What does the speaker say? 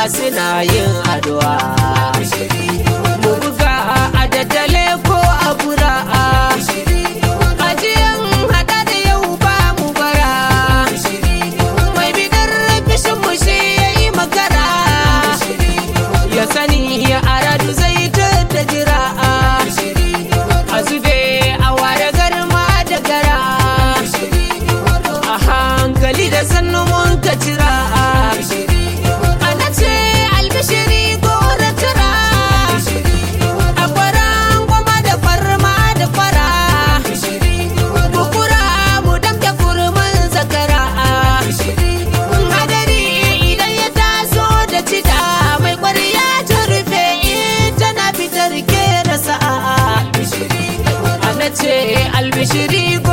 suna yin addu'a mu buga a daddale ko a bura'a ajiyan hada da yau ba mu bara mai bidar fishin mu shi ya yi makara ya sani ya aradu zai ta da jira a zube a ware garma da gara a hankali da sannu mun ka cira ana ce albishiri gora tara a kwaran goma da farma da fara bukura mu damke kurmin zakara hadari idan ya taso da cida mai kwarya ta rufe tana fitar ke da sa'a ana ce albishiri